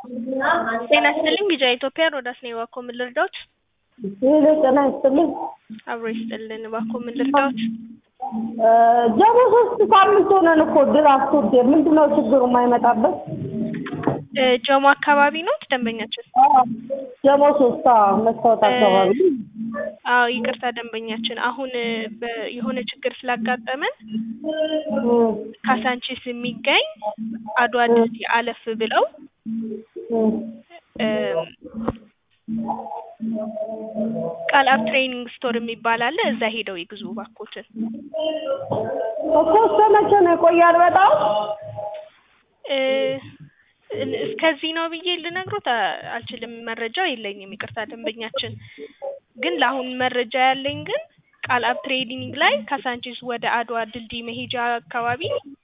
ጤና ይስጥልኝ ቢጫ ኢትዮጵያ ሮዳስ ነኝ። እባክዎ ምን ልርዳዎት? ሄሎ ጤና ይስጥልኝ። አብሮ ይስጥልን። እባክዎ ምን ልርዳዎት? ጀሞ ሶስት ሳምንት ሆነን እኮ ድራፍት ውዴ፣ ምንድን ነው ችግሩ የማይመጣበት? እ ጀሞ አካባቢ ኖት ደንበኛችን? ጀሞ ሶስት አዎ፣ መስታወት አካባቢ አዎ ይቅርታ ደንበኛችን፣ አሁን በ- የሆነ ችግር ስላጋጠመን እም፣ ካሳንቺስ የሚገኝ አድዋ ድልድይ አለፍ ብለው እም። እም፣ ቃልአብ ትሬኒንግ ስቶር የሚባል አለ። እዛ ሄደው ይግዙ እባክዎትን። እኮ እስከ መቼ ነው ይቆያል? በጣም እ እስከዚህ ነው ብዬ ልነግሮት አ- አልችልም። መረጃው የለኝም። ይቅርታ ደንበኛችን፣ ግን ለአሁን መረጃ ያለኝ ግን ቃልአብ ትሬኒንግ ላይ ካሳንቺስ ወደ አድዋ ድልድይ መሄጃ አካባቢ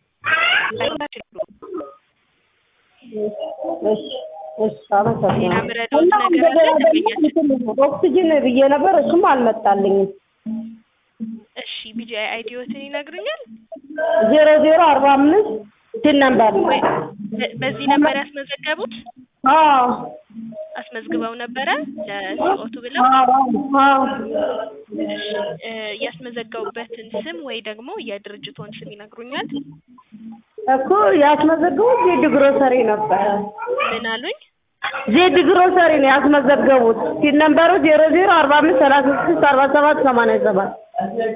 እሺ፣ እሺ፣ አመሰግናለሁ። ሌላ ምረዳዎት እና ነገር አለ እንደገና ደግሞ ደንበኛችን? ኦክሲጅን ብዬ ነበር፣ እሱም አልመጣልኝም። እሺ ቢጂአይ አይዲዎትን ይነግሩኛል? ዜሮ ዜሮ አርባ አምስት ስል ነበር። ወይ በ- በዚህ ነበር ያስመዘገቡት? አዎ አስመዝግበው ነበረ ለሲኦቱ ብለው? አዎ አዎ እሺ እ ያስመዘገቡበትን ስም ወይ ደግሞ የድርጅቶን ስም ይነግሩኛል? እኮ ያስመዘገቡት ዜድ ግሮሰሪ ነበረ። ምን አሉኝ? ዜድ ግሮሰሪ ነው ያስመዘገቡት። ሲል ነበሩ ዜሮ ዜሮ አርባ አምስት ሰላሳ ስድስት አርባ ሰባት ሰማንያ ሰባት